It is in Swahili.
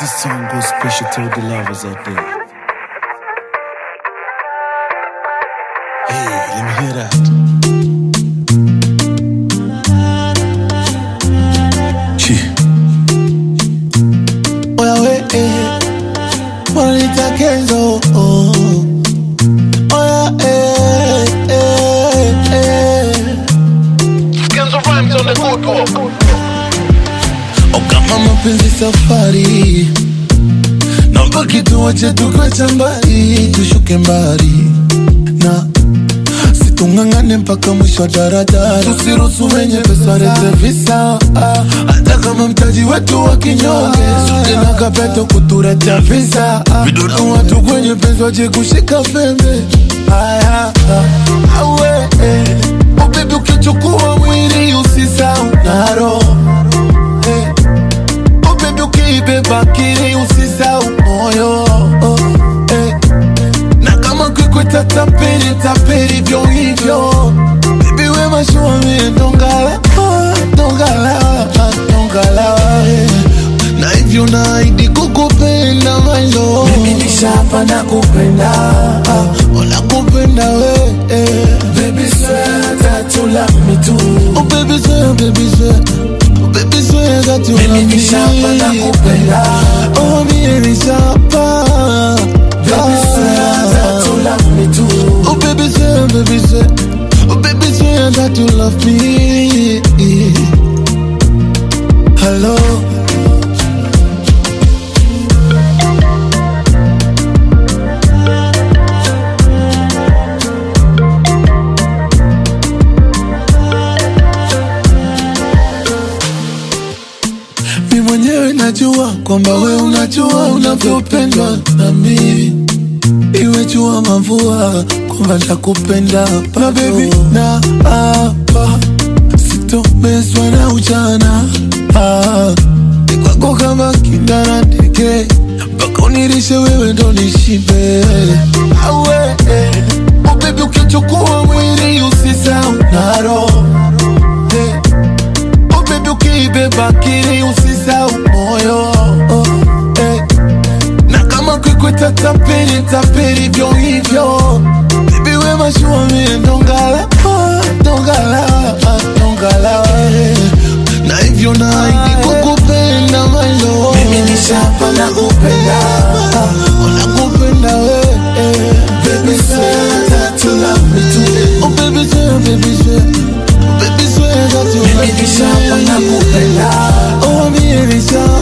This song goes special to all the lovers out there. Hey, let me hear that. Chi. Oya we, eh, wananiita Kenzo. oh. Oya, eh, eh, eh. Kenzo rhymes on the good walk. O kama mapenzi safari, naomba kituo chetu kwa cha mbali, tushuke mbali na situng'ang'ane mpaka mwisho wa daradara, tusiruhusu wenye pesa lete visa, ah, hata kama mtaji wetu wa kinyonge, suje na kapeto kutuletea visa, ah, vidudu watu kwenye penzi waje kushika pembe, aya, ah, awe, eh, oh baby ukichukua mwili usisahau na roho eh, Oh baby ukibeba akili usisahau moyo oh, eh. Na kama kikweta tapeli tapeli vyo hivyo Baby we mashua mie ndongala ah, ndongala ah, ndongala eh. Na hivyo naahidi kukupenda my love Mimi nishapa na kupenda ah, Ona kupenda we eh. Baby swear that you love me too Oh baby swear, baby swear Oh baby swear that you love me Mimi nishapa na kupenda. Oh mimi nishapa Baby, swear that you love me too. Oh baby swear, baby swear Oh baby swear that you love me Hello mi mwenyewe najua kwamba we unajua unavyopendwa na mimi iwe jua mavua kwamba nakupenda na bebi na hapa sitomezwa na ujana ah, ni kwako kama kindana ndege mpaka unirishe wewe ndo nishibe awe eh, oh bebi ukichukua mwili usisahau na roho eh, Oh baby ukibeba akili usisahau moyo oh, eh. Na kama kikweta tapeli tapeli vyo hivyo Baby we mashua mie ndongala ah, ndongala ah, ndongala eh. Na hivyo naahidi kukupenda my love Mimi nishapa na kupenda. Ona kupenda we eh. Baby, swear that you love me too. Oh baby swear, baby swear Oh baby swear that you Mimi love me nishapa na kupenda. Oh mie nishapa